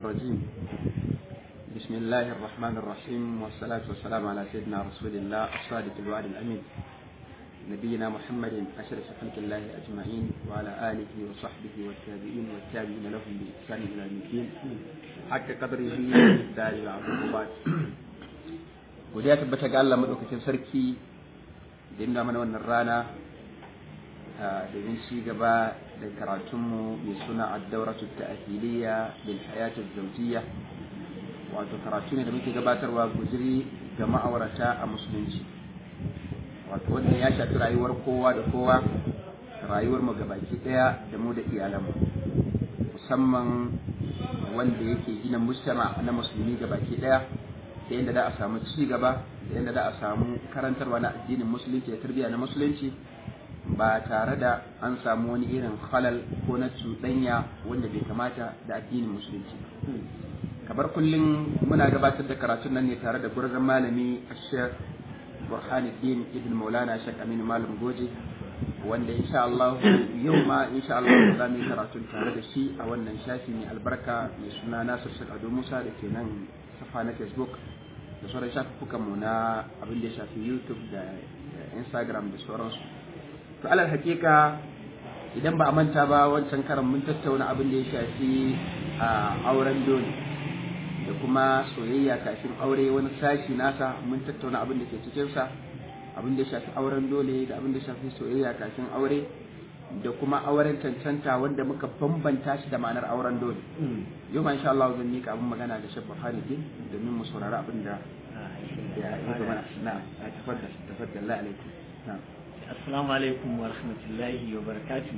الرجيم بسم الله الرحمن الرحيم والصلاة والسلام على سيدنا رسول الله الصادق الوعد الأمين نبينا محمد أشرف خلق الله أجمعين وعلى آله وصحبه والتابعين والتابعين لهم بإحسان إلى يوم الدين حق قدره دار العقوبات godiya tabbata ga Allah madaukakin sarki da inda mana wannan rana domin ci gaba da karatunmu mai suna addauratu ta'ahiliya bil hayatu zawjiyya wato karatu ne da muke gabatarwa gujiri ga ma'aurata a musulunci wato wanda ya shafi rayuwar kowa da kowa rayuwar mu gabaki daya da mu da iyalanmu musamman wanda yake gina mujtama na musulmi gabaki daya da yadda da a samu ci gaba da yadda da a samu karantarwa na addinin musulunci da tarbiyya na musulunci ba tare da an samu wani irin halal ko na cuɗanya wanda bai kamata da addinin musulunci kamar kullum muna gabatar da karatun nan ne tare da gurzon malami ashek burhanuddin ibn maulana shek aminu malam goje wanda insha Allah yau ma insha Allah za mu yi karatun tare da shi a wannan shafi mai albarka mai suna nasir shek ado musa da ke nan safa na facebook da sauran shafukan mu na abin da ya shafi youtube da instagram da sauransu to alal hakika idan ba a manta ba wancan karan mun tattauna abin da ya shafi a auren dole da kuma soyayya kafin aure wani sashi nasa mun tattauna abin da ke cikinsa abin da ya shafi auren dole da abin da ya shafi soyayya kafin aure da kuma auren cancanta wanda muka bambanta shi da ma'anar auren dole yau ma insha Allah zan mika abin magana da Sheikh Buhari din domin mu saurari abin da ya yi mana na tafaddal tafaddal la alaikum na'am assalamu alaikum wa rahmatullahi wa barakatuh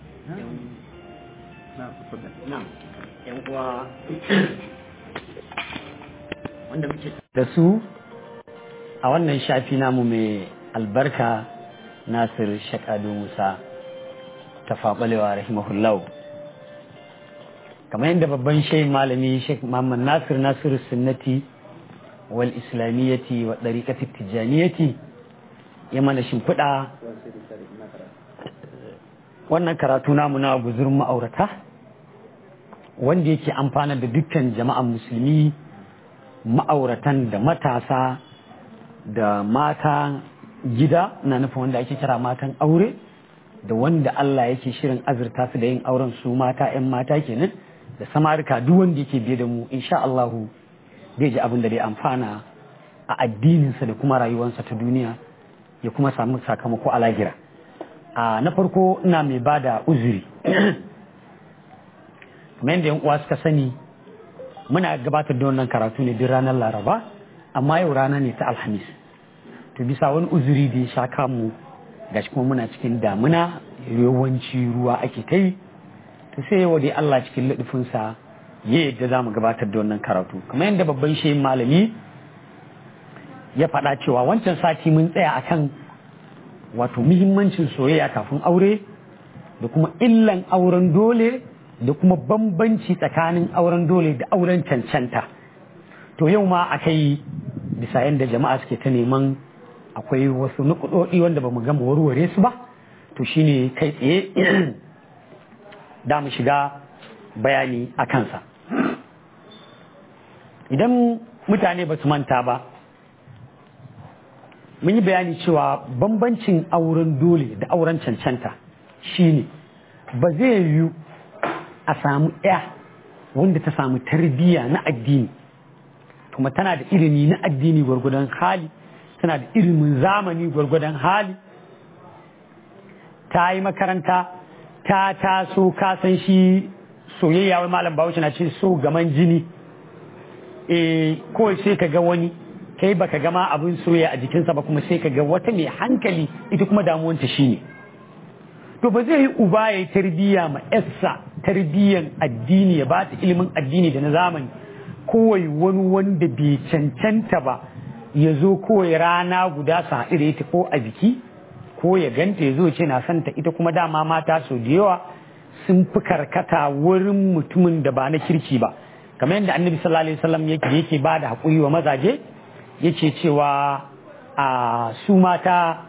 na'am tafaddal na'am yan uwa wanda muke da su a wannan shafi namu mai albarka Nasir Shakadu Musa tafaɓalewa rahimahullahu kamar yadda babban shehin malami Sheikh Muhammad Nasir Nasir Sunnati wal Islamiyyati wa ɗariƙati Tijjaniyyati ya mana shimfiɗa wannan karatu namu na guzurin ma'aurata wanda yake amfana da dukkan jama'an musulmi ma'auratan da matasa da mata gida na nufin wanda ake kira matan aure da wanda Allah yake shirin azurta su da yin auren su mata 'yan mata kenan da samarika duk wanda yake biye da mu insha Allahu zai ji abin da zai amfana a addininsa da kuma rayuwarsa ta duniya ya kuma samu sakamako a lahira a na farko ina mai ba da uzuri kamar yadda yan uwa suka sani muna gabatar da wannan karatu ne duk ranar laraba amma yau rana ne ta alhamis to bisa wani uzuri da ya sha kamu gashi kuma muna cikin damuna yawanci ruwa ake ta yi to sai yau dai Allah cikin ladufinsa ya yadda za mu gabatar da wannan karatu kamar yadda babban shehin malami ya faɗa cewa wancan sati mun tsaya akan wato muhimmancin soyayya kafin aure da kuma illan auren dole da kuma bambanci tsakanin auren dole da auren cancanta to yau ma akai bisa yadda jama'a suke ta neman akwai wasu nukudodi wanda ba mu gama warware su ba to shine kai tsaye da mu shiga bayani a kansa idan mutane ba su manta ba mun yi bayani cewa bambancin auren dole da auren cancanta shine ba zai yiwu a samu ɗaya wanda ta samu tarbiyya na addini kuma tana da ilimi na addini gwargwadon hali tana da ilimin zamani gwargwadon hali ta yi makaranta ta taso kasan shi soyayya wai malam bahaushe na ce so gaman jini e kawai sai ka ga wani kai baka gama abin soyayya a jikinsa ba kuma sai ka ga wata mai hankali ita kuma damuwanta shine to ba zai yi uba ya yi tarbiyya ma yarsa tarbiyyan addini ya ba ta ilimin addini da na zamani kowai wani wanda bai cancanta ba ya zo kowai rana guda su haɗu da ita ko a biki ko ya ganta ya zo ce na santa ita kuma dama mata sau da yawa sun fi karkata wurin mutumin da ba na kirki ba kamar yadda annabi sallallahu alaihi wasallam yake yake ba da haƙuri wa mazaje yake cewa a su mata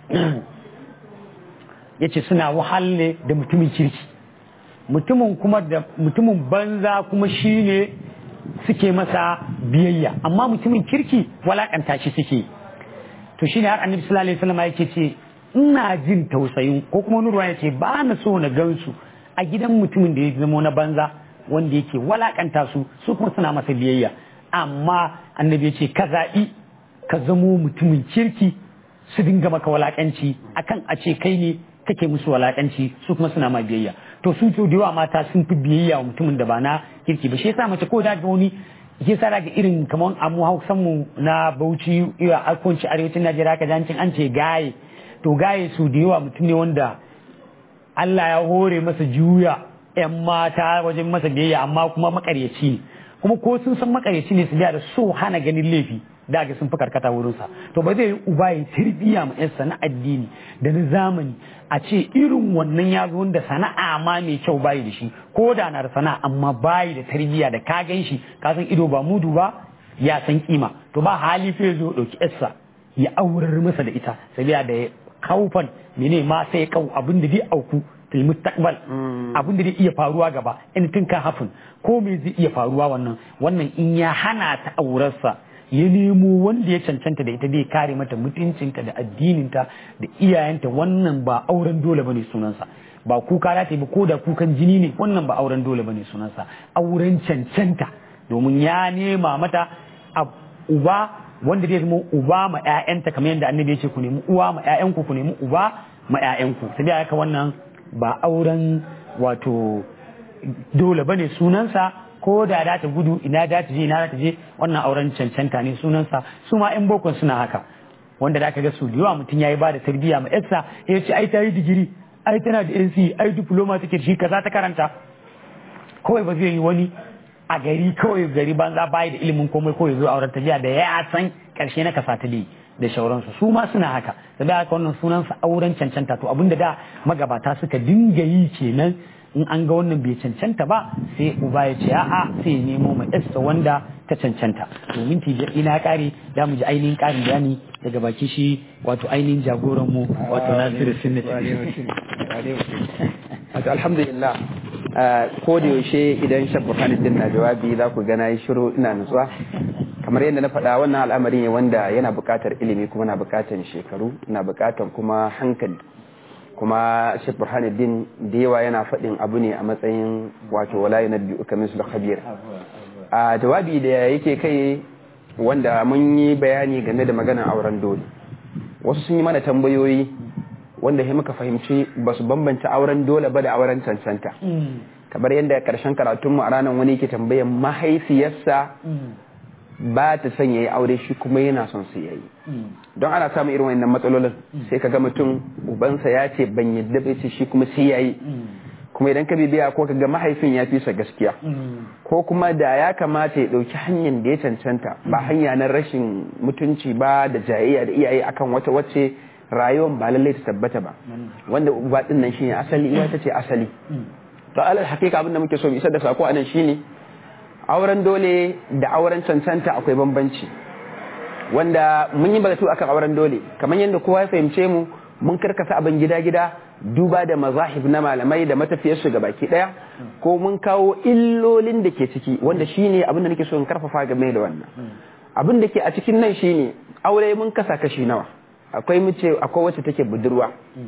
yace suna wahalle da mutumin kirki mutumin kuma da mutumin banza kuma shine suke masa biyayya amma mutumin kirki walakanta shi suke to shine har annabi sallallahu alaihi wasallam yake ce ina jin tausayin ko kuma nurwa ya ce ba na so na gansu a gidan mutumin da ya zama na banza wanda yake walakanta su su kuma suna masa biyayya amma annabi ya ce ka zaɓi ka zamo mutumin kirki su dinga maka walakanci akan a ce kai ne kake musu walakanci su kuma suna ma biyayya to su to da yawa mata sun fi biyayya wa mutumin da ba na kirki ba shi yasa mace ko da ga wani ke sa daga irin kamar amu hausan mu na Bauchi iya akonci arewacin Najeriya ka jancin an ce gaye to gaye su da yawa mutum ne wanda Allah ya hore masa juya yan mata wajen masa biyayya amma kuma makaryaci ne kuma ko sun san makaryaci ne su da so hana ganin laifi daga sun fi karkata wurinsa to ba zai yi uba ya tarbiya ma yarsa na addini da na zamani a ce irin wannan ya zo da sana'a ma mai kyau bayi da shi ko da na da sana'a amma bayi da tarbiya da ka gan shi ka san ido ba mudu ba ya san kima to ba hali fa ya zo dauki yarsa ya aurar masa da ita sabiya da kaufan mene ma sai kau abin da zai auku fil mustaqbal abin da zai iya faruwa gaba in tun ka hafin ko me zai iya faruwa wannan wannan in ya hana ta aurarsa ya nemo wanda ya cancanta da ita zai kare mata mutuncinta da addininta da iyayenta wannan ba auren dole bane sunansa ba kuka za ta yi ba ko da kukan jini ne wannan ba auren dole bane sunansa auren cancanta domin ya nema mata uba wanda zai zama uba ma ƴaƴanta kamar yadda annabi ya ce ku nemi uwa ma ƴaƴanku ku nemi uba ma ƴaƴanku sai dai haka wannan ba auren wato dole bane sunansa ko da da ta gudu ina da ta je ina da ta je wannan auren cancanta ne sunansa su ma yan bokon suna haka wanda da aka ga su yawa mutum yayi ba da tarbiyya ma yarsa ya ce ai ta yi digiri ai tana da NC ai diploma take shi kaza ta karanta kawai ba zai yi wani a gari kawai gari banza bayi da ilimin komai kawai zo auren tafiya da ya san karshe na kasa ta da shauransu su ma suna haka da haka wannan sunansa auren cancanta to abinda da magabata suka dinga yi kenan in an ga wannan bai cancanta ba sai uba ya ce a'a sai nemo mai yarsa wanda ta cancanta domin tijir ina kare da mu ji ainihin karin bayani daga baki shi wato ainihin jagoran mu wato Nasiru Sunnati wato alhamdulillah ko da yaushe idan Sheikh Burhanuddin na jawabi za ku ga nayi shiru ina nutsuwa kamar yadda na faɗa wannan al'amari ne wanda yana buƙatar ilimi kuma na buƙatar shekaru na buƙatar kuma hankali kuma Sheikh Burhanuddin da yawa yana faɗin abu ne a matsayin wato wala yunabbi uka min sul khabir a jawabi da yake kai wanda mun yi bayani game da maganar auren dole wasu sun yi mana tambayoyi wanda sai muka fahimci ba su bambanta auren dole ba da auren cancanta kamar yadda karshen karatunmu a ranar wani ke tambayan mahaifiyarsa ba ta son yayi aure shi kuma yana son su yayi don ana samun irin wannan matsalolin sai ka ga mutum ubansa ya ce ban yadda bai ce shi kuma sai yayi kuma idan ka bibiya ko ka ga mahaifin ya fi sa gaskiya ko kuma da ya kamata ya dauki hanyar da ya cancanta ba hanya na rashin mutunci ba da jayayya da iyaye akan wata wacce rayuwar ba lallai ta tabbata ba wanda uba din nan shine asali uwa ta ce asali to alal hakika abin da muke so mu isar da sako anan shine auren dole da auren cancanta akwai bambanci wanda mun yi batu akan auren dole kamar yadda kowa ya fahimce mu mun karkasa abin gida-gida duba da mazahib na malamai da matafiyarsu ga baki daya ko mun kawo illolin da ke ciki wanda shine abin da nake so in karfafa game da wannan abin da ke a cikin nan shine aure mun kasa kashi nawa akwai mace akwai wacce take budurwa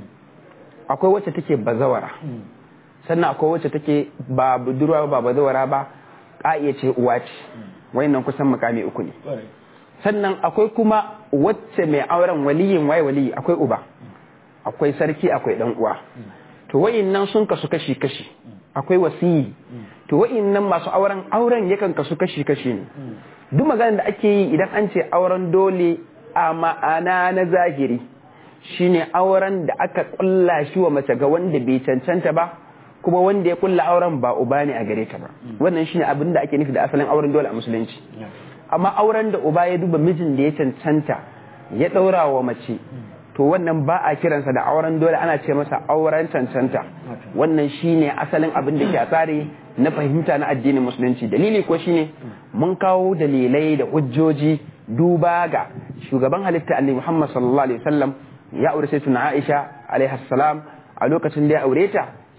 akwai wacce take bazawara sannan akwai wacce take ba budurwa ba bazawara ba ƙa'iya ce uwa ce wayannan kusan makami uku ne sannan akwai kuma wacce mai auren waliyin waye waliyi akwai uba akwai sarki akwai dan uwa to wayannan sun kasu kashi kashi akwai wasiyi to wayannan masu auren auren yakan kasu kashi kashi ne duk maganar da ake yi idan an ce auren dole a ma'ana na zahiri shine auren da aka kulla shi wa mace ga wanda bai cancanta ba kuma wanda ya kulla auren ba uba ne a gare ta ba wannan shine abin da ake nufi da asalin auren dole a musulunci amma auren da uba ya duba mijin da ya cancanta ya daura wa mace to wannan ba a kiransa da auren dole ana ce masa auren cancanta wannan shine asalin abin da ke a tsari na fahimta na addinin musulunci dalili ko shine mun kawo dalilai da hujjoji duba ga shugaban halitta annabi Muhammad sallallahu alaihi wasallam ya aure sai tuna Aisha alaiha salam a lokacin da ya aure ta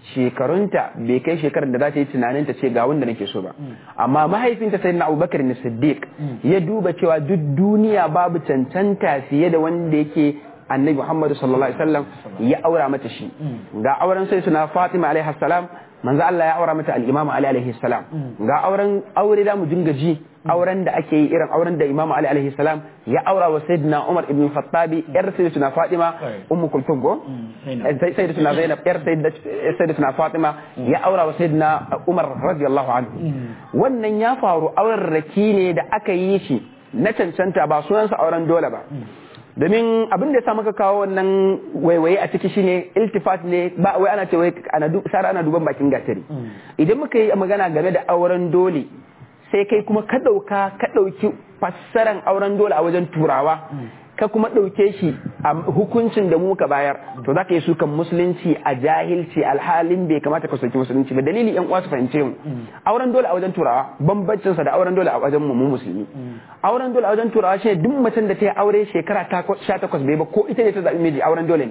shekarunta bai kai shekarar da za ta yi tunanin ta ce ga wanda nake so ba amma mahaifinta sai na abubakar ne siddiq ya duba cewa duk duniya babu cancanta fiye da wanda yake annabi muhammadu sallallahu alaihi wasallam ya aura mata shi ga auren sai suna fatima alaihi salam manzo Allah ya aura mata al-Imam Ali alaihi salam ga auren aure da mu dinga ji auren da ake yi irin auren da Imam Ali alaihi salam ya aura wa Sayyidina Umar ibn Khattab yar Sayyidatuna Fatima Ummu Kulthum go Sayyidatuna Zainab yar Sayyidatuna Fatima ya aura wa Sayyidina Umar radiyallahu anhu wannan ya faru auren raki ne da aka yi shi na cancanta ba sunansa auren dole ba domin abin da ya sa maka kawo wannan waiwaye a ciki shine iltifat ne ba wai ana ce wai ana sara ana duban bakin gatari idan muka yi magana game da auren dole sai kai kuma ka dauka ka dauki fassaran auren dole a wajen turawa ka kuma dauke shi a hukuncin da muka bayar to zaka yi sukan musulunci a jahilci alhalin bai kamata ka soki musulunci ba dalili yan uwa su fahimce mu auren dole a wajen turawa bambancin sa da auren dole a wajen mu mu musulmi auren dole a wajen turawa shi duk macen da ta yi aure shekara 18 bai ba ko ita ne ta zabi miji auren dole ne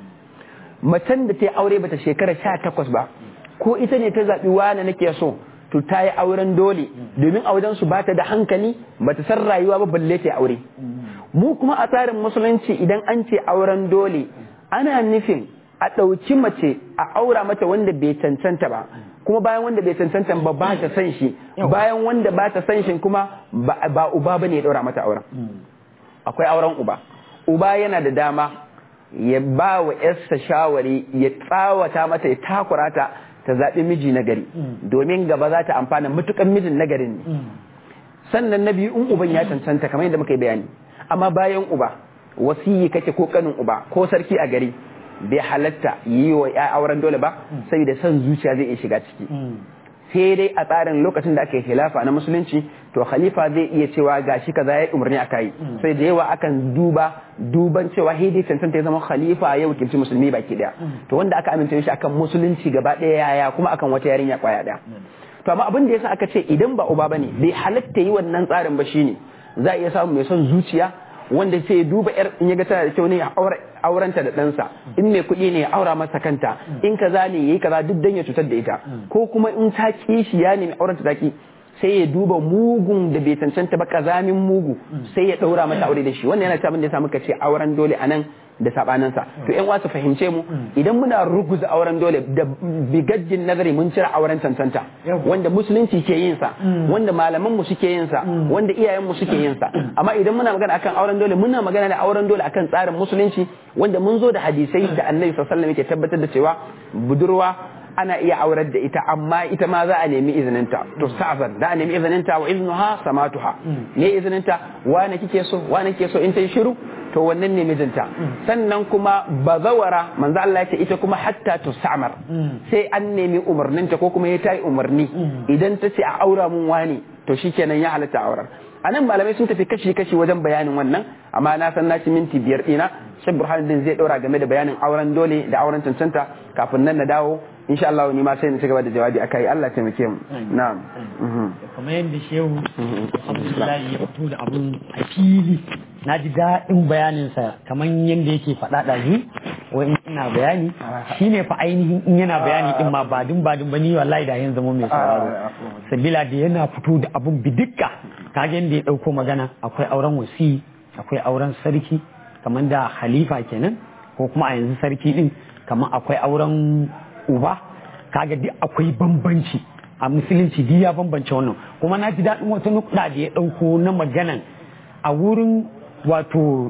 macen da ta yi aure bata shekara 18 ba ko ita ne ta zabi wani nake so to ta yi auren dole domin a wajen su bata da hankali bata san rayuwa ba balle ta aure mu kuma a tsarin musulunci idan an ce auren dole ana nufin a ɗauki mace a aura mata wanda bai cancanta ba kuma bayan wanda bai cancanta ba ba ta san shi bayan wanda ba ta san shi kuma ba uba ba ne ya ɗaura mata auren akwai auren uba uba yana da dama ya ba wa yarsa shawari ya tsawata mata ya takura ta ta zaɓi miji na gari domin gaba za ta amfana matukan mijin na garin ne sannan na biyu in uban ya cancanta kamar yadda muka yi bayani amma bayan uba wasiyi kake ko kanin uba ko sarki a gari bai halatta yi wa ya auren dole ba saboda son zuciya zai iya shiga ciki sai dai a tsarin lokacin da aka yi khilafa na musulunci to khalifa zai iya cewa gashi kaza ya umarni aka yi sai da yawa akan duba duban cewa hidi cancanta ya zama khalifa ya wakilci musulmi baki daya to wanda aka amince shi akan musulunci gaba daya yaya kuma akan wata yarinya kwaya daya to amma abin da yasa aka ce idan ba uba bane bai halatta yi wannan tsarin ba shine za a iya samu mai son zuciya wanda sai duba yar in ya ga tana da kyau ne ya aurenta da ɗansa in mai kuɗi ne ya aura masa kanta in kaza ne yayi kaza duk dan ya cutar da ita ko kuma in ta kishi ya nemi aurenta ta ki sai ya duba mugun da bai cancanta ba kazamin mugu sai ya ɗaura mata aure da shi wannan yana abin da ya sa muka ce auren dole anan da sabanansa to yan wasu fahimce mu idan muna ruguza auren dole da bigajjin nazari mun cire auren cancanta wanda musulunci ke yin sa wanda malaman mu suke yin sa wanda iyayen mu suke yin sa amma idan muna magana akan auren dole muna magana da auren dole akan tsarin musulunci wanda mun zo da hadisai da annabi sallallahu alaihi wasallam yake tabbatar da cewa budurwa ana iya aurar da ita amma ita ma za a nemi izininta to sa'azan da a nemi izininta wa iznuha samatuha ne izininta wane kike so wane kike so in ta yi shiru to wannan ne mijinta sannan kuma bazawara manzo Allah ya ce ita kuma hatta tusamar sai an nemi umarninta ko kuma ya tayi umarni idan ta ce a aura mun wani to shikenan ya halatta aurar a nan malamai sun tafi kashi-kashi wajen bayanin wannan amma na san na ci minti biyar ɗina shek burhanuddin zai ɗora game da bayanin auren dole da auren cancanta kafin nan na dawo insha Allah ni ma sai na ci gaba da jawabi akai Allah taimake mu na'am kamar yadda shehu Abdullahi ya fito da abun a fili na ji daɗin bayaninsa kamar yadda yake faɗa ɗazu wai ina bayani shine fa ainihin in yana bayani din ma badin badin ba ni wallahi da yanzu zama mai sauraro sabila da yana fito da abun bidikka kage yadda ya ɗauko magana akwai auren wasi akwai auren sarki kamar da khalifa kenan ko kuma a yanzu sarki din kamar akwai auren uba kaga duk akwai bambanci a musulunci duk ya bambance wannan kuma na ji daɗin wata nukɗa da ya ɗauko na maganan a wurin wato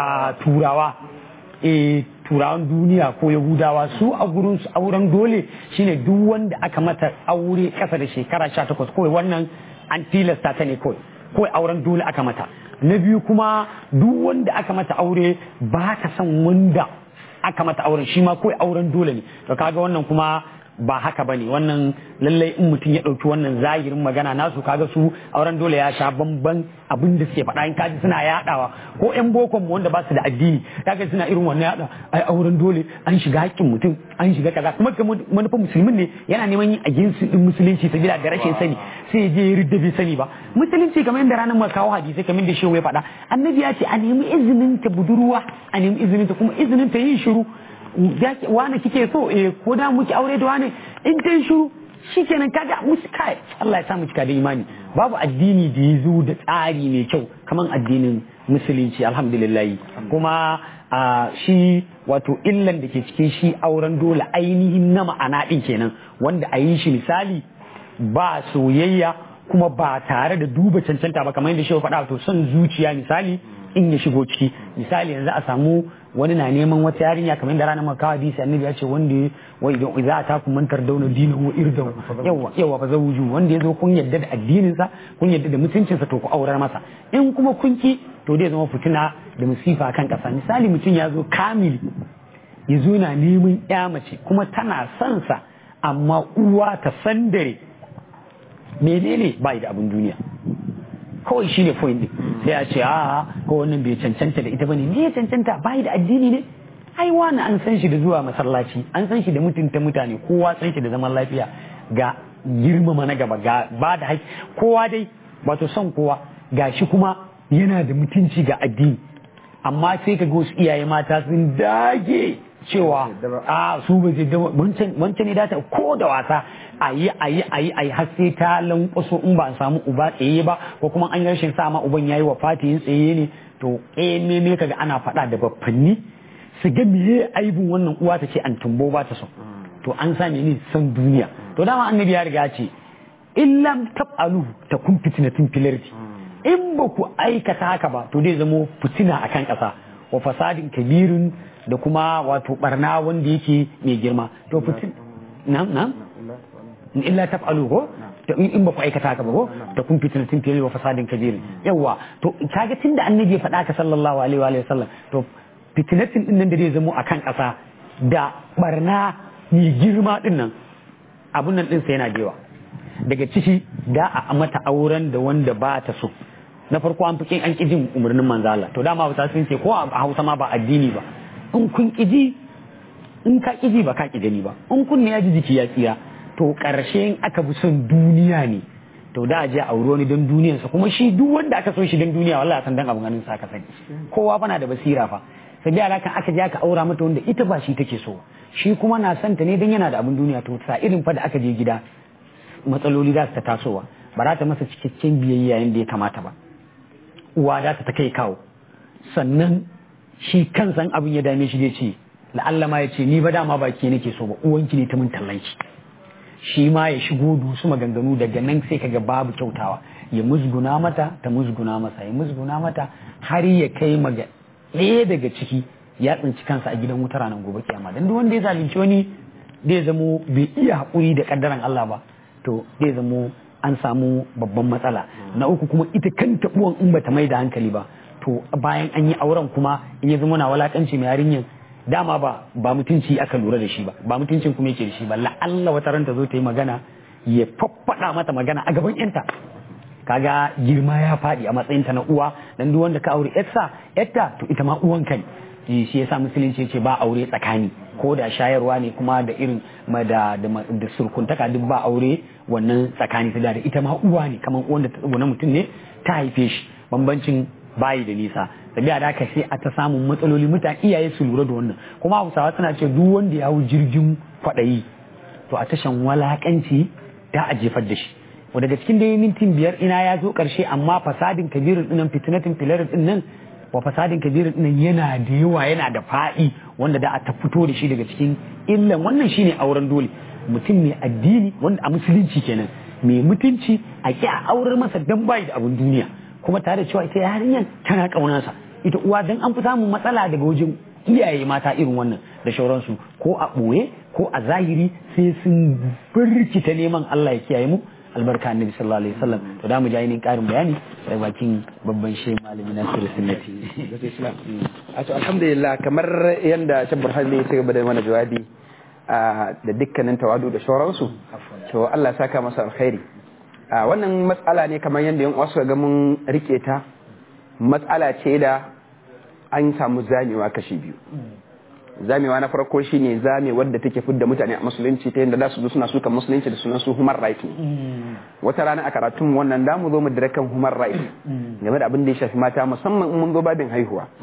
turawa e turawan duniya ko yahudawa su a gurin su auren dole shine duk wanda aka mata aure ƙasa da shekara 18 kawai wannan an tilasta ta ne kawai kawai auren dole aka mata na biyu kuma duk wanda aka mata aure ba ta son wanda aka mata auren shi ma kawai auren dole ne to kaga wannan kuma ba haka bane wannan lallai in mutum ya ɗauki wannan zahirin magana nasu kaga su auren dole ya sha bamban abin da suke faɗa in kaji suna yaɗawa ko ƴan bokon mu wanda ba su da addini kaga suna irin wannan yaɗa ai auren dole an shiga haƙƙin mutum an shiga kaza kuma ga manufar musulmin ne yana neman yin aginsu din musulunci sabila da rashin sani sai je ya ridda bai sani ba musulunci kamar yadda ranar mu kawo hadisi kamar da shehu ya faɗa annabi ya ce a nemi izinin ta budurwa a nemi izinin ta kuma izinin ta yin shiru wani kike so eh ko da muke aure da wani in ta shiru shikenan kaga musu kai Allah ya sa mu cika da imani babu addini da ya zo da tsari mai kyau kamar addinin musulunci alhamdulillah kuma a shi wato illan da ke cikin shi auren dole ainihin na ma'ana din kenan wanda a yi shi misali ba soyayya kuma ba tare da duba cancanta ba kamar yadda shi faɗa to son zuciya misali in ya shigo ciki misali yanzu a samu wani na neman wata yarinya kamar da ranar makawa hadisi annabi ya ce wanda wai idan za a taku mantar dauna dinin wa irdan yawa yawa fa zawuju wanda ya zo kun yadda da addinin sa kun yadda da mutuncin sa to ku aurar masa in kuma kun ki to dai zama fitina da musifa kan kasa misali mutum ya zo kamili ya zo na neman ya mace kuma tana son sa amma uwa ta sandare menene ba da abin duniya kawai shi ne point din sai a ce a ko wannan bai cancanta da ita bane me ya cancanta bai da addini ne ai wani an san shi da zuwa masallaci an san shi da mutunta mutane kowa san shi da zaman lafiya ga girmama na gaba ga ba da haƙƙi kowa dai wato son kowa ga shi kuma yana da mutunci ga addini amma sai ka ga wasu iyaye mata sun dage cewa a su ba zai wancan ne data ko da wasa a yi a yi a yi a yi har sai ta lankwaso in ba a samu uba tsaye ba ko kuma an yi rashin sa ma uban yayi wa fatiyin tsaye ne to eh me me kaga ana faɗa da baffanni su ga meye aibin wannan uwa ta ce an tumbo ba ta so to an sa ne san duniya to dama annabi ya riga ce in lam taf'alu takun fitnatin fil in ba ku aikata haka ba to zai zamo fitina akan ƙasa wa fasadin kabirin da kuma wato barna wanda yake mai girma to fitin na na illa taf'alu ko in ba ku aikata haka ba ko da kun fitnatin fil wa fasadin kabirin yawa to kaga tunda annabi ya faɗa ka sallallahu alaihi wa sallam to fitnatin din nan da zai zamo akan ƙasa da barna mai girma din nan abun nan din sai yana jewa daga ciki da a mata auren da wanda ba ta so na farko an fi an ƙi jin umarnin manzo Allah to dama Hausa sun ce ko a Hausa ma ba addini ba in kun ƙiji in ka ƙiji ba ka ƙi gani ba in kun ne ya ji jiki ya tsira to ƙarshe in aka fi son duniya ne to da a je a auri wani don duniyarsa kuma shi duk wanda aka so shi don duniya wallahi san dan abin ganin sa ka sani kowa fa na da basira fa sai dai alakan aka je aka aura mata wanda ita ba shi take so shi kuma na son ta ne don yana da abin duniya to sa irin fa da aka je gida matsaloli za su ta tasowa ba za ta masa cikakken biyayya yadda ya kamata ba uwa za ta kai kawo sannan shi kansan abin ya dame shi zai ce la'alla ma ya ce ni ba dama ba ke nake so ba uwanki ne ta mun tallanki shi ma ya shigo dusu maganganu daga nan sai kaga babu kyautawa ya musguna mata ta musguna masa ya musguna mata har ya kai maga ɗaya daga ciki ya tsinci kansa a gidan wuta ranar gobe kiyama dan duk wanda ya zalunci wani zai zamo bai iya haƙuri da kaddaran Allah ba to zai zamo an samu babban matsala na uku kuma ita kanta uwan in bata mai da hankali ba to bayan an yi auren kuma in ya zama na walakanci mai yarinyan dama ba ba mutunci aka lura da shi ba ba mutuncin kuma yake da shi ba la'alla wata ran ta zo ta yi magana ya faffada mata magana a gaban yanta kaga girma ya faɗi a matsayinta na uwa dan duk wanda ka aure yarsa yarta to ita ma uwanka ne shi yasa musulunci ce ba aure tsakani ko da shayarwa ne kuma da irin da da surkuntaka duk ba aure wannan tsakani ta da ita ma uwa ne kamar uwan da ta na mutum ne ta haife shi bambancin bayi da nisa tabi'a da haka sai a ta samun matsaloli mutane iyaye su lura da wannan kuma hausawa suna ce duk wanda ya hau jirgin kwaɗayi to a tashan walakanci da a jefar da shi daga cikin dai mintin biyar ina ya zo ƙarshe amma fasadin kabirin dinnan fitinatin filarin dinnan wa fasadin kabirin dinnan yana da yawa yana da faɗi wanda da a ta fito da shi daga cikin illan wannan shine auren dole mutum mai addini wanda a musulunci kenan mai mutunci a ki a aurar masa dan bayi da abin duniya kuma tare da cewa ita yarinyar tana ƙaunarsa ita uwa dan an fi samun matsala daga wajen iyaye mata irin wannan da shauransu ko a ɓoye ko a zahiri sai sun birkita neman Allah ya kiyaye mu albarka annabi sallallahu alaihi wasallam to da mu ji ainihin karin bayani daga bakin babban shehu malami nasiru sunnati a to alhamdulillah kamar yanda tabbar hali ya ci gaba da mana jawabi da dukkanin tawadu da shauransu to Allah ya saka masa alkhairi wannan matsala ne kamar yadda yan wasu ga mun rike ta matsala ce da an samu zamewa kashi biyu zamewa na farko shine zame wadda take fidda mutane a musulunci ta yadda za su zo suna suka musulunci da sunan su human right ne wata rana a karatun wannan da mu zo mu dire kan human right game da abin da ya shafi mata musamman in mun zo babin haihuwa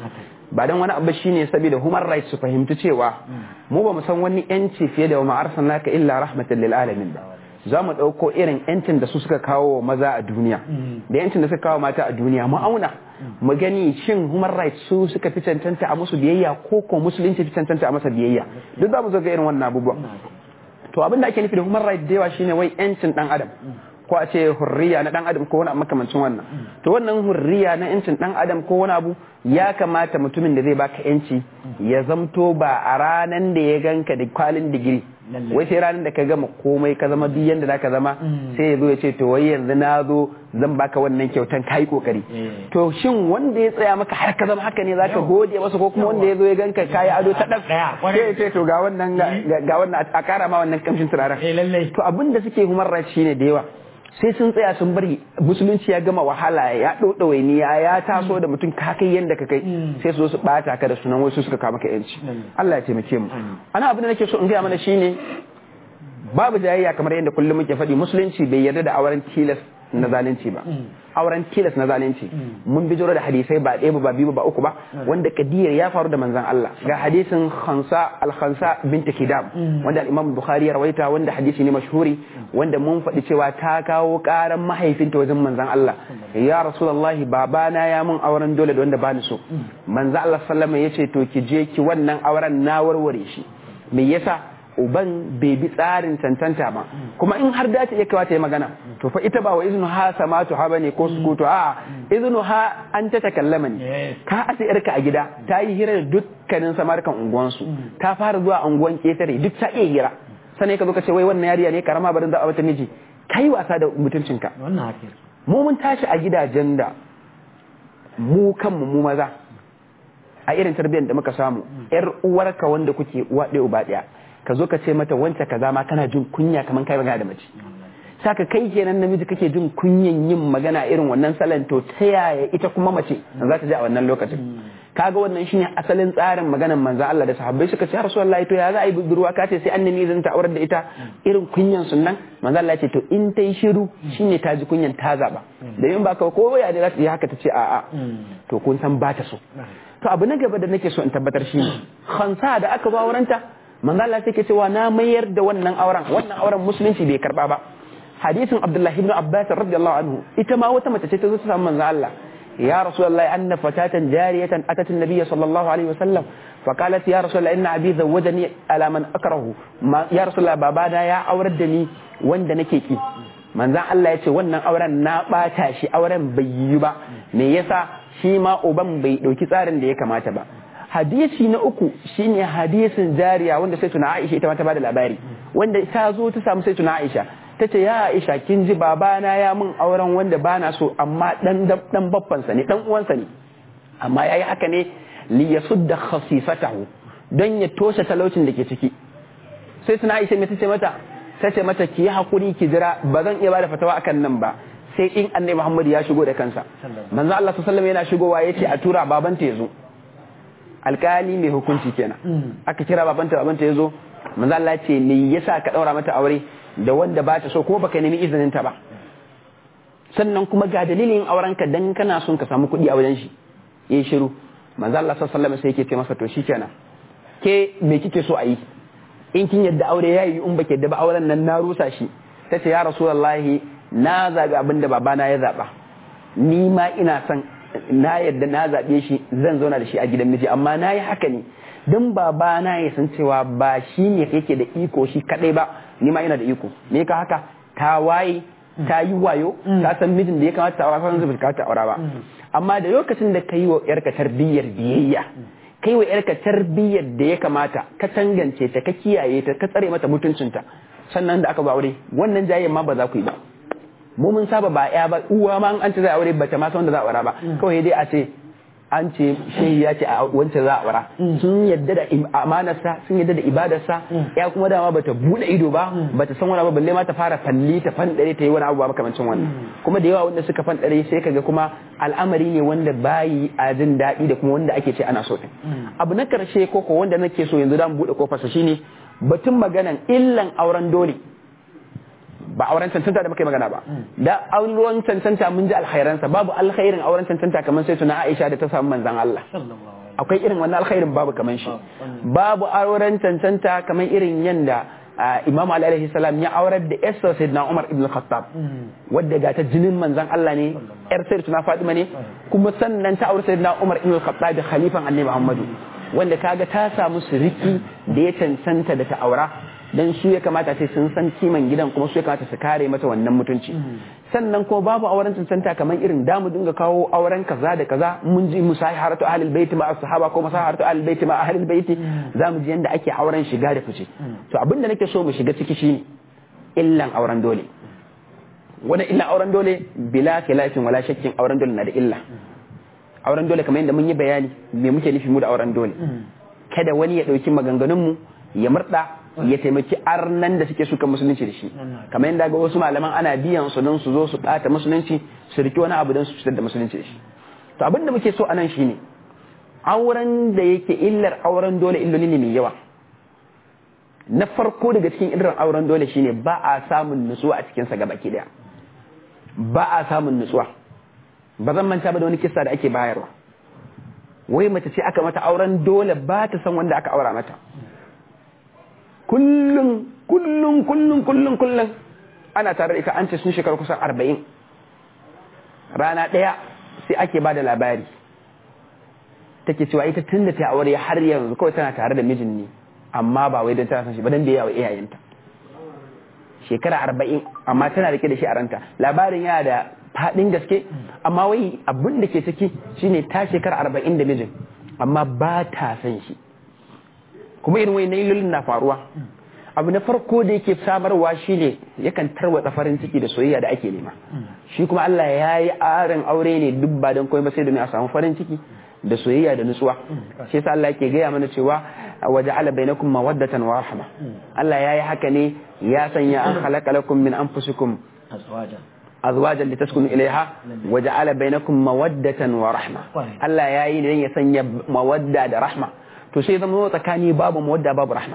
ba dan wani abu shine saboda human rights su fahimci cewa mu ba mu san wani yanci fiye da ma arsalnaka illa rahmatan lil alamin ba za mu ɗauko irin yancin da su suka kawo maza a duniya da yancin da suka kawo mata a duniya mu auna mu gani shin human rights su suka fi cancanta a musu biyayya ko ko musulunci fi cancanta a masa biyayya duk za mu zo ga irin wannan abubuwan to abin da ake nufi da human rights da yawa shine wai yancin dan adam ko a ce hurriya na dan adam ko wani abu makamancin wannan to wannan hurriya na yancin dan adam ko wani abu ya kamata mutumin da zai baka yanci ya zamto ba a ranan da ya ganka da kwalin digiri wai sai ranar da ka gama komai ka zama duk yanda zaka zama sai ya zo ya ce to wai yanzu na zo zan baka wannan kyautan kai kokari to shin wanda ya tsaya maka har ka zama haka ne zaka gode masa ko kuma wanda ya zo ya ganka kai ado ta dan sai ya ce to ga wannan ga wannan a kara ma wannan kamshin turaren to abin da suke human rights shine da yawa sai sun tsaya sun bari musulunci ya gama wahala ya ɗauɗa wainiya ya taso da mutum ka kai yadda ka kai sai su zo su ɓata ka da sunan wasu suka kama ka yanci Allah ya taimake mu ana abin da nake so in gaya mana shine babu jayayya kamar yadda kullum muke faɗi musulunci bai yarda da auren tilas na zalunci ba auren tilas na zalunci mun bijiro da hadisai ba ɗaya ba biyu ba uku ba wanda kadiyar ya faru da manzon Allah ga hadisin khansa al-khansa bint kidam wanda al-imam bukhari ya rawaita wanda hadisi ne mashhuri wanda mun faɗi cewa ta kawo ƙaran mahaifinta wajen manzon Allah ya rasulullahi babana ya mun auren dole da wanda bani so manzon Allah sallama yace to ki je ki wannan auren na warware shi me yasa uban bai bi tsarin cancanta ba kuma in har dace iya kawa ta yi magana to fa ita ba wa izinu ha samatu ha bane ko sukutu a izinu ha an ta takallama ne ka asa yarka a gida ta yi hira da dukkanin samarkan unguwansu ta fara zuwa unguwan ketare duk ta iya hira sannan ka zo ka ce wai wannan yariya ne karama barin za a wata miji kai wasa da mutuncinka mu mun tashi a gidajen da mu kanmu mu maza a irin tarbiyyar da muka samu yar uwarka wanda kuke uwa ɗaya uba ɗaya ka zo ka ce mata wance kaza ma kana jin kunya kamar kai magana da mace saka kai kenan namiji kake jin kunyan yin magana irin wannan salon to ta yaya ita kuma mace za ta ji a wannan lokacin kaga wannan shine asalin tsarin maganar manzon Allah da sahabbai suka ce Rasulullahi to ya za a yi budurwa ka ce sai an nemi izinin ta aurar da ita irin kunyan sunnan manzon Allah ya ce to in ta yi shiru shine ta ji kunyan ta zaba da yin ba ka ko ya da za ta yi haka ta ce a'a to kun san ba ta so to abu na gaba da nake so in tabbatar shi khansa da aka ba wurinta manzo Allah sai ke cewa na mayar da wannan auren wannan auren musulunci bai karba ba hadisin Abdullah ibn Abbas radiyallahu anhu ita ma wata mace ce ta zo ta samu manzo Allah ya rasulullahi anna fatatan jariyatan atat an-nabiy sallallahu alaihi wasallam فقالت يا رسول الله ان ابي زوجني على من اكره ما يا رسول الله babana ya aurar da ni wanda nake ki manzon Allah ya ce wannan auren na bata shi auren bai yi ba me yasa shi ma uban bai dauki tsarin da ya kamata ba hadisi na uku shine hadisin jariya wanda sai tuna Aisha ita ma ta bada labari wanda ta zo ta samu sai tuna Aisha ta ce ya Aisha kin ji babana ya mun auren wanda bana so amma dan dan babbansa ne dan uwansa ne amma yayi haka ne li yasudda khasifatahu don ya toshe talaucin da ke ciki sai tuna Aisha me tace mata tace mata ki yi hakuri ki jira ba zan iya bada fatawa akan nan ba sai in annabi Muhammad ya shigo da kansa manzo Allah sallallahu alaihi wasallam yana shigowa yace a tura babanta ya zo alkali mai hukunci kenan aka kira babanta babanta ya zo manzo Allah ce me yasa ka daura mata aure da wanda ba ta so ko baka nemi izinin ta ba sannan kuma ga dalilin auren ka dan kana son ka samu kuɗi a wajen shi yayi shiru manzo Allah sallallahu alaihi wasallam sai yake ce masa to shikenan ke me kike so a yi in kin yadda aure yayi in baki yadda ba auren nan na rusa shi tace ya rasulullahi na zabi abinda babana ya zaba ni ma ina son na yadda na zaɓe shi zan zauna da shi a gidan miji amma na yi haka ne don baba na ya san cewa ba shi ne yake da iko shi kaɗai ba ni ma ina da iko me ka haka ta waye ta yi wayo ta san mijin da ya kamata ta aura san zai ta aura ba amma da lokacin da ka yi wa yarka tarbiyyar biyayya kai wa yarka tarbiyyar da ya kamata ka tangance ta ka kiyaye ta ka tsare mata mutuncinta sannan da aka ba aure wannan jayen ma ba za ku yi ba mu mun saba ba ya ba uwa ma an ce za a aure bata ma san wanda za a aura ba kawai dai a ce an ce shehi ya ce a wance za a aura sun yadda da amanarsa sun yadda da ibadarsa ya kuma dama bata bude ido ba bata san wani ba balle ma ta fara falli ta fandare ta yi wani abu ba makamancin wannan kuma da yawa wanda suka fandare sai kaga kuma al'amari ne wanda bayi a jin daɗi da kuma wanda ake ce ana so abu na karshe koko wanda nake so yanzu da mu bude kofarsa shine batun maganan illan auren dole ba auren cancanta da muka yi magana ba da auren cancanta mun ji alkhairansa babu alkhairin auren cancanta kamar sai tuna Aisha da ta samu manzon Allah akwai irin wannan alkhairin babu kaman shi babu auren cancanta kamar irin yanda Imam Ali alaihi salam ya aurar da Esther Sayyidina Umar ibn Khattab wadda ga ta jinin manzon Allah ne yar Sayyidatuna Fatima ne kuma sannan ta aure Sayyidina Umar ibn Khattab da khalifan Annabi Muhammadu wanda kaga ta samu siriki da ya cancanta da ta aura dan su ya kamata sai sun san kiman gidan kuma su ya kamata su kare mata wannan mutunci sannan kuma babu auren cancanta kamar irin damu dinga kawo auren kaza da kaza mun ji musaharatu ahlul baiti ma sahaba ko musaharatu ahlul baiti ma ahlul baiti zamu ji yanda ake auren shiga da fice to abin da nake so mu shiga ciki shine illan auren dole wani illan auren dole bila khilafin wala shakkin auren dole na da illa auren dole kamar yadda mun yi bayani me muke nufi mu da auren dole kada wani ya dauki maganganun mu ya murda ya taimaki arnan da suke suka musulunci da shi kamar yadda ga wasu malaman ana biyan su don su zo su bata musulunci su riki wani abu don su fitar da musulunci da shi to abin da muke so anan shine auren da yake illar auren dole illoli ne mai yawa na farko daga cikin illar auren dole shine ba a samun nutsuwa a cikin sa gabaki daya ba a samun nutsuwa ba zan manta ba da wani kissa da ake bayarwa wai mace ce aka mata auren dole ba ta san wanda aka aura mata kullum kullum kullum kullum kullum ana tare da ita an ce sun shekaru kusan arba'in rana ɗaya sai ake ba da labari take cewa ita tun da ta aure har yanzu kawai tana tare da mijin ne amma ba wai don tana san shi ba don da yawa iyayenta shekara arba'in amma tana rike da shi a ranta labarin yana da faɗin gaske amma wai abin da ke ciki shine ta shekara arba'in da mijin amma ba ta san shi kuma irin wani nailolin na faruwa abu na farko da yake samarwa shine yakan tarwatsa farin ciki da soyayya da ake nema shi kuma Allah ya yi arin aure ne duk ba don komai ba sai domin a samu farin ciki da soyayya da nutsuwa shi yasa Allah yake gaya mana cewa waja'ala bainakum mawaddatan wa rahma Allah ya yi haka ne ya sanya an khalaqa lakum min anfusikum azwajan litaskunu ilaiha waja'ala bainakum mawaddatan wa rahma Allah ya yi ne ya sanya mawadda da rahma to sai zama tsakani babu mawadda babu rahma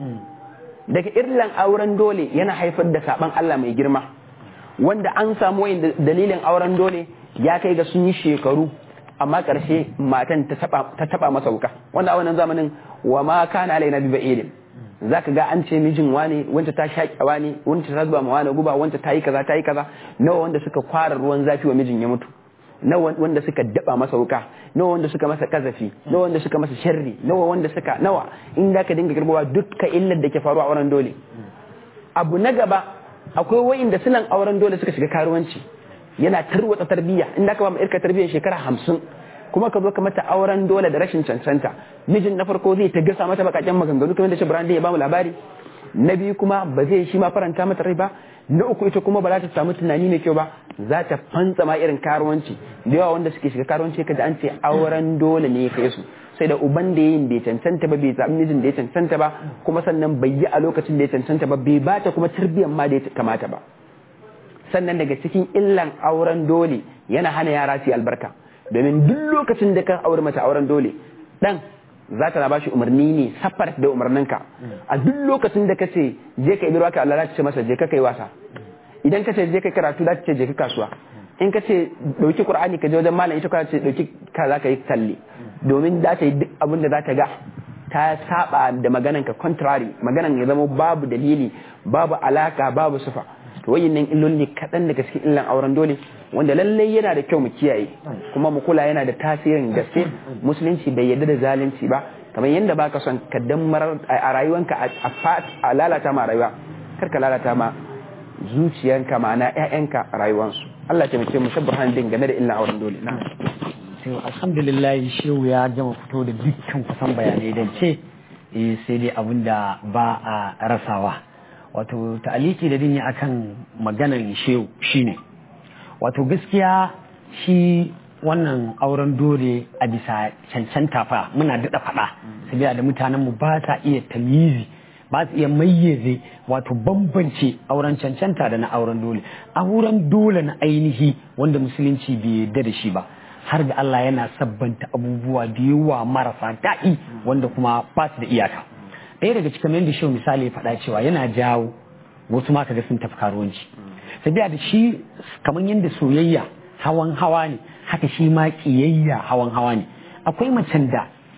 daga irlan auren dole yana haifar da saban Allah mai girma wanda an samu wayin dalilin auren dole ya kai ga sun yi shekaru amma karshe matan ta taba masa wuka wanda a wannan zamanin wa ma kana alaina bi ba'idin zaka ga an ce mijin wane wanda ta shaƙi wane wanda ta zuba ma wane guba wanda ta yi kaza ta yi kaza nawa wanda suka kwara ruwan zafi wa mijin ya mutu nawa wanda suka daba masa wuka nawa wanda suka masa kazafi nawa wanda suka masa sharri nawa wanda suka nawa in da ka dinga girbawa dukka illar da ke faruwa a auren dole abu na gaba akwai wa'inda sunan auren dole suka shiga karuwanci yana tarwatsa tarbiyya in da ka ba mu irka tarbiyyar shekara hamsin kuma ka zo ka mata auren dole da rashin cancanta mijin na farko zai ta gasa mata bakakken maganganu kamar da shi Brandi ya bamu labari na biyu kuma ba zai shi ma faranta mata rai ba na uku ita kuma ba za ta samu tunani mai kyau ba za ta fantsa ma irin karuwanci da yawa wanda suke shiga karuwanci kaji an ce auren dole ne ya kai su sai da uban da yin bai cancanta ba bai zaɓi mijin da ya cancanta ba kuma sannan bai yi a lokacin da ya cancanta ba bai ba ta kuma tarbiyyar ma da ya kamata ba sannan daga cikin illan auren dole yana hana yara su yi albarka domin duk lokacin da ka aure mata auren dole dan za ta na ba shi umarni ne safar da umarninka a duk lokacin da ka ce je ka ibirwa ka Allah ce masa je ka kai wasa idan ka ce je ka karatu za ta ce je ka kasuwa in ka ce dauki qur'ani ka je wajen malam ita ka ce dauki ka za ka yi talle domin za ta yi duk abin da za ta ga ta saba da maganan ka contrary maganan ya zama babu dalili babu alaka babu sufa to wayannan illoli kaɗan daga cikin illan auren dole wanda lallai yana da kyau mu kiyaye kuma mu kula yana da tasirin gaske musulunci bai yarda da zalunci ba kamar yadda baka son ka dammar a rayuwanka a lalata ma rayuwa kar ka lalata ma zuciyanka ma'ana ƴaƴanka rayuwansu Allah ya taimake mu shabbahan din game da illan auren dole na to alhamdulillah shehu ya gama fito da dukkan kusan bayanai dan ce sai dai abin da ba a rasawa wato ta'aliki da dinyi akan maganan shehu shine wato gaskiya shi wannan auren dole a bisa cancanta fa muna daɗa faɗa sabiya da mutanen mu ba ta iya tamyizi ba su iya mayyaze wato bambance auren cancanta da na auren dole auren dole na ainihi wanda musulunci bai yarda da shi ba har da Allah yana sabbanta abubuwa da yawa marasa daɗi wanda kuma ba su da iyaka ɗaya daga cikin yadda shi misali ya faɗa cewa yana jawo wasu ma kaga sun tafi karuwanci sabiya da shi kamar yadda soyayya hawan hawa ne haka shi ma kiyayya hawan hawa ne akwai macen da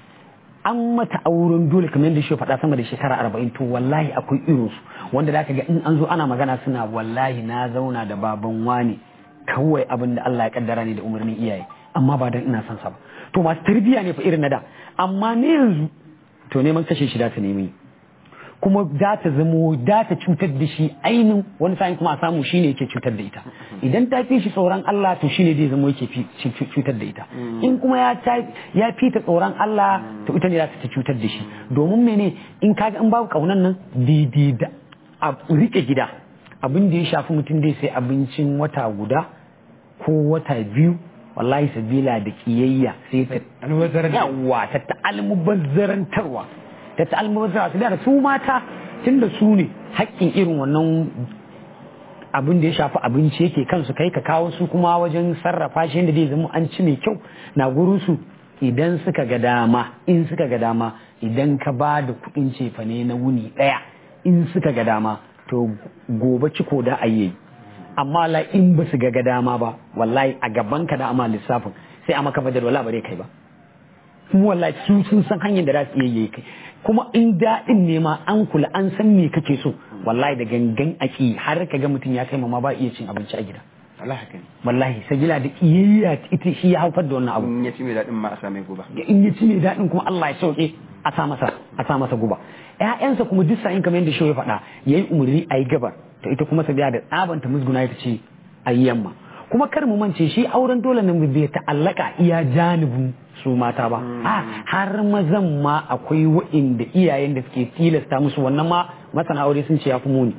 an mata auren dole kamar yadda shi faɗa sama da shekara arba'in to wallahi akwai irinsu wanda za ka ga in an zo ana magana suna wallahi na zauna da baban wani kawai abin da Allah ya kaddara ne da umarnin iyaye amma ba dan ina son sa ba to masu tarbiyya ne fa irin na da amma ne yanzu to neman kashe shi da ta nemi kuma za ta zamo da ta cutar da shi ainin wani sa'in kuma a samu shine yake cutar da ita idan ta fi shi tsoron Allah to shine zai zamo yake cutar da ita in kuma ya ya fi ta tsoron Allah to ita ne za ta cutar da shi domin mene in kaga in babu kaunan nan daidai da a rike gida abin da ya shafi mutum dai sai abincin wata guda ko wata biyu wallahi sabila da kiyayya sai ta yawa ta ta'almubazzarantarwa ta ta'almubazzarantarwa su da su mata tun da su ne haƙƙin irin wannan abin da ya shafi abinci yake kansu kai ka kawo su kuma wajen sarrafa shi yadda zai zama an ci mai kyau na gurin su idan suka ga dama in suka ga dama idan ka ba da kuɗin cefane na wuni ɗaya in suka ga dama to gobe ciko da ayi amma la in ba su ga dama ba wallahi a gaban ka da amma lissafin sai a maka badar wala bare kai ba kuma wallahi su sun san hanyar da za su iya yi kai kuma in daɗin ne ma an kula an san me kake so wallahi da gangan aki har ka ga mutum ya kai ma ba iya cin abinci a gida wallahi sabila da kiyayya ita shi ya haifar da wannan abu in ya ci mai daɗin ma a sa mai guba in ya ci mai daɗin kuma Allah ya sauke a sa masa a sa masa guba ƴaƴansa kuma duk sa'in kamar yadda shi ya faɗa yayi umarni a yi gabar to ita kuma sabila da tsabanta musguna ita ce a yi yamma kuma kar mu mance shi auren dole nan bai ta'allaka iya janibin su mata ba a har mazan ma akwai wa'inda iyayen da suke tilasta musu wannan ma masana aure sun ce ya fi muni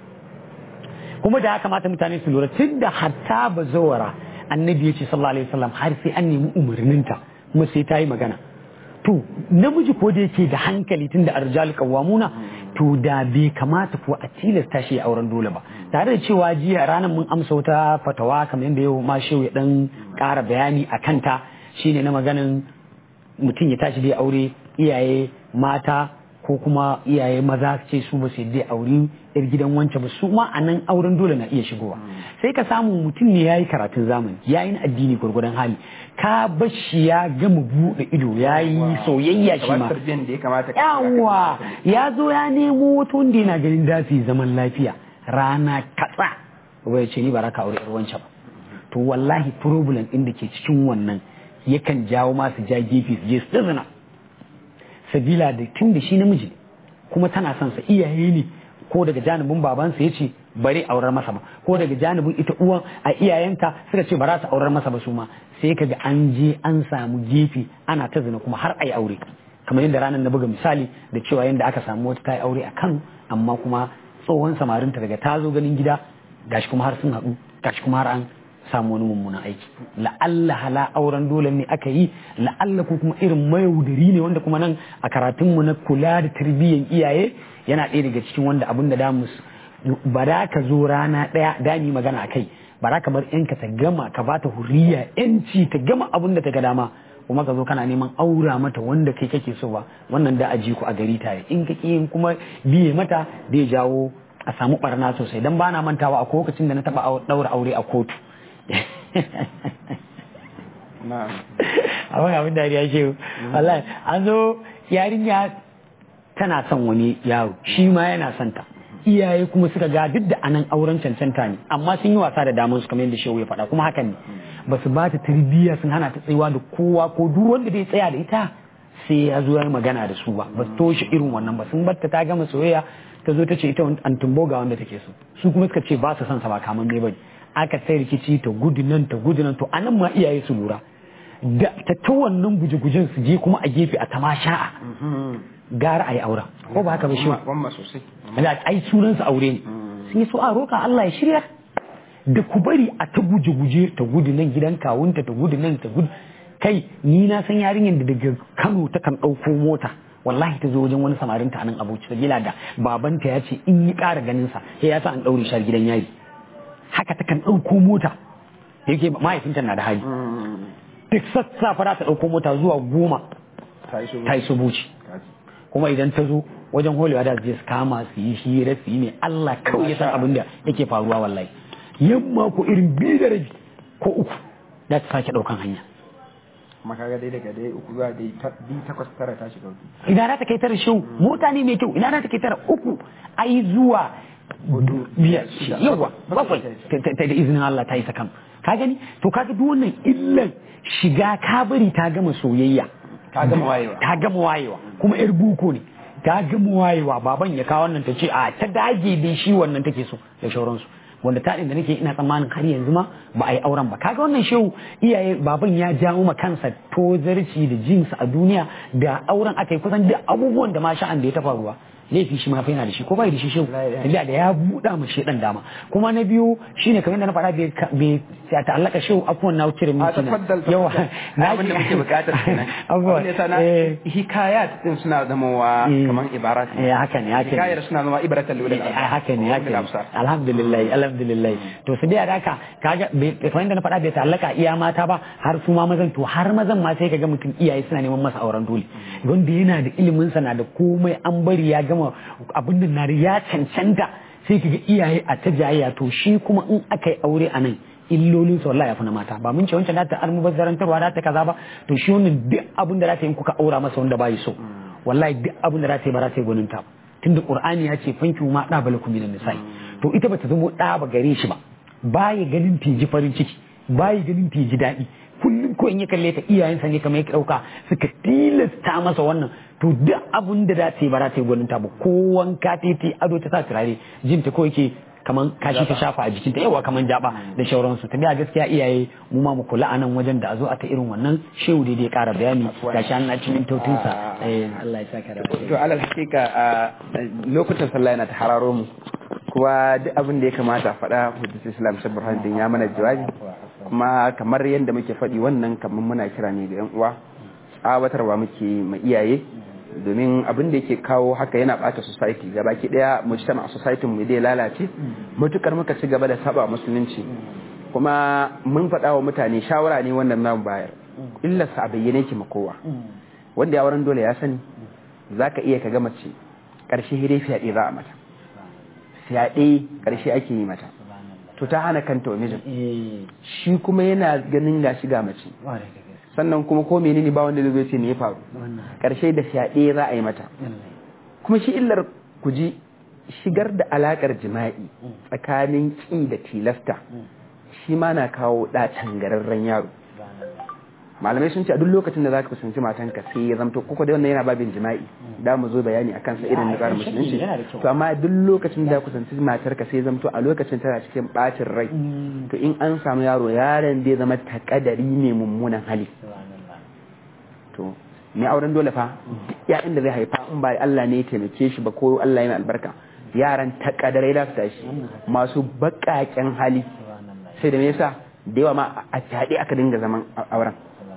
kuma da ya kamata mutane su lura tun da hatta ba zawara annabi ya ce sallallahu alaihi wasallam har sai an nemi umarninta kuma sai ta yi magana to namiji ko da yake da hankali tun da arjal kawamuna to da bai kamata ko a tilasta shi auren dole ba tare da cewa jiya ranar mun amsa wata fatawa kamar yadda yau ma shehu ya dan ƙara bayani a kanta shine na maganin mutum ya tashi dai aure iyaye mata ko kuma iyaye maza su ce su ba su yadda aure yar gidan wancan ba su ma a nan auren dole na iya shigowa sai ka samu mutum ne ya yi karatun zamani ya yi na addini gwargwadon hali ka bashi ya gama buɗe ido ya yi soyayya shi ma yawa ya zo ya nemo wata wanda yana ganin dafi zaman lafiya rana katsa wai ce ni ba ka aure yar wancan ba to wallahi problem ɗin da ke cikin wannan yakan jawo masu ja gefe su je su zina sabila da tun da shi namiji kuma tana son sa iyaye ne ko daga janibin babansa ya ce bari aurar masa ba ko daga janibin ita uwan a iyayenta suka ce ba za su aurar masa ba su ma sai ka ga an je an samu gefe ana ta zina kuma har a yi aure kamar yadda ranar na buga misali da cewa yadda aka samu wata ta yi aure a kano amma kuma tsohon samarinta daga ta zo ganin gida gashi kuma har sun haɗu gashi kuma har an samu wani mummunan aiki la'alla hala auren dole ne aka yi la'alla ko kuma irin mayaudari ne wanda kuma nan a karatunmu na kula da tarbiyyar iyaye yana ɗaya daga cikin wanda abin da damu ba da ka zo rana ɗaya dami magana a kai ba da ka bar yanka ta gama ka ba ta huriya yanci ta gama abin da ta ga dama kuma ka zo kana neman aura mata wanda kai kake so ba wannan da aji ku a gari tare in ka yin kuma biye mata zai jawo a samu barna sosai dan bana mantawa a lokacin da na taba daura aure a kotu abin abin da ya ce wallahi an zo yarinya tana son wani yaro shi ma yana son ta iyaye kuma suka ga duk da anan auren cancanta ne amma sun yi wasa da damar su kamar yadda shehu ya faɗa kuma hakan ne ba su ba ta tarbiyya sun hana ta tsayuwa da kowa ko duk wanda zai tsaya da ita sai ya zo ya magana da su ba ba su toshe irin wannan ba sun batta ta gama soyayya ta zo ta ce ita an tumbo ga wanda take so su kuma suka ce ba su son sa ba kaman ne bane aka sai rikici ta gudu nan ta gudu nan to anan ma iyaye su lura da ta ta wannan guje-gujen su je kuma a gefe a tamasha'a gara a yi aura ko ba haka ba shi wamma sosai da ai sunan su aure ne sun yi so a roka Allah ya shirya da ku bari a ta guje-guje ta gudu nan gidan kawunta ta gudu nan ta gudu kai ni na san yarinyar da daga Kano ta kan ɗauko mota wallahi ta zo wajen wani samarin ta nan abuci sabila da babanta ya ce in yi ƙara ganin sa sai ya sa an ɗaure shi gidan yari haka ta kan ɗauko mota yake mahaifinta na da hali duk sassafa ta ɗauko mota zuwa goma ta yi subuci kuma idan ta zo wajen holewa da zai kama su yi hira su yi ne Allah kawai ya san abin da yake faruwa wallahi yamma ko irin biyu da rabi ko uku da ta sake ɗaukan hanya kuma kaga dai daga dai uku zuwa dai ta- biyu takwas tara ta shiga hudu ina za ta kai tara shehu mota ne mai kyau ina za ta kai tara uku ai zuwa Hudu, biyar shida, yawa bakwai. bakwai ta ta- ta da izinin Allah ta yi sakam ka gani to kaga duk wannan illan shiga kabari ta gama soyayya ta gama wayewa ta gama wayewa kuma yar buko ne ta gama wayewa baban ya kawo wannan ta ce a ta dage dai shi wannan take so da shauransu wanda ta da nake ina tsammanin har yanzu ma ba a yi auren ba kaga wannan shehu iyaye baban ya jawo ma kansa tozarci da jinsa a duniya da auren aka yi kusan duk abubuwan da ma sha'an da ya tafa ruwa laifi shi ma fa yana da shi ko bai da shi shehu tafiya da ya buɗa ma shedan dama kuma na biyu shine kamar yadda na faɗa bai ka- bai ya ta'allaka shehu afuwan na wuce da a minti na tafaddal yawa na abin da muke bukatar kenan abubuwa abin da yasa na eh hikayat din suna zama Eh. kaman ibarat Eh, haka ne, haka ne. hikayar suna zama ibratan lil Eh, haka ne haka ne alhamdulillah alhamdulillah to su da haka kaga bai kamar yadda na faɗa bai ta'allaka iya mata ba har su ma mazan to har mazan ma sai kaga mutum iyaye suna neman masa auren dole wanda yana da ilimin sa na da komai an bari ya gama abin da na da ya cancanta sai kaga iyaye a ta jayayya to shi kuma in aka yi aure a nan illolin sa wallahi ya fi na mata ba mun ce wancan da ta almubazzarantarwa da ta kaza ba to shi wannan duk abin da za ta yi kuka aura masa wanda ba yi so wallahi duk abin da za ta yi ba za ta yi gwaninta ba tunda qur'ani ya ce fanki ma da balakum minan nisa'i to ita bata zama da ba gare shi ba baya ganin ta ji farin ciki baya ganin ta ji daɗi kullum ko in ya kalle ta iyayensa ne kamar ya ɗauka suka tilasta masa wannan to duk abin da za ta yi ba za ta yi gwaninta ba ko wanka ta yi ado ta sa turare jin ta ko yake kaman kashi ta shafa a jikinta yawa kaman jaba da shauransu ta biya gaskiya iyaye mu ma mu kula a nan wajen da a zo a ta irin wannan shehu dai dai ƙara bayani gashi an na cikin tautinsa eh Allah ya saka da to alal hakika a lokutan sallah yana ta hararo mu kuma duk abin da ya kamata a faɗa hujjatul islam shabbur hadin ya mana jawabi kuma kamar yadda muke faɗi wannan kamar muna kira ne ga yan uwa tsawatarwa muke ma iyaye domin abin da yake kawo haka yana bata society gaba ki daya mujtama a society mu dai lalace mutukar muka ci gaba da saba musulunci kuma mun faɗa wa mutane shawara ne wannan namu bayar illarsa a bayyane ki ma kowa wanda ya wurin dole ya sani za ka iya ka ga mace ƙarshe hidai fyaɗe za a mata fyaɗe ƙarshe ake yi mata to ta hana kanta wa mijin shi kuma yana ganin ga shiga mace sannan kuma ko menene ba wanda zai ce ne ya faru ƙarshe da fyaɗe za a yi mata kuma shi illar ku ji shigar da alakar jima'i tsakanin ƙi da tilasta shi ma na kawo ɗacin gararren yaro malamai sun ce a duk lokacin da zaka kusanci matanka sai ya zamto kuka da wannan yana babin jima'i da mu zo bayani akan sa irin na tsarin musulunci to amma duk lokacin da kusanci matarka sai ya zamto a lokacin tana cikin bacin rai to in an samu yaro yaron zai zama takadari ne mummunan hali to mai auren dole fa ya inda zai haifa in ba Allah ne ya taimake shi ba ko Allah yana albarka yaran takadarai da su tashi masu baƙaƙen hali sai da me yasa da yawa ma a fyaɗe aka dinga zaman auren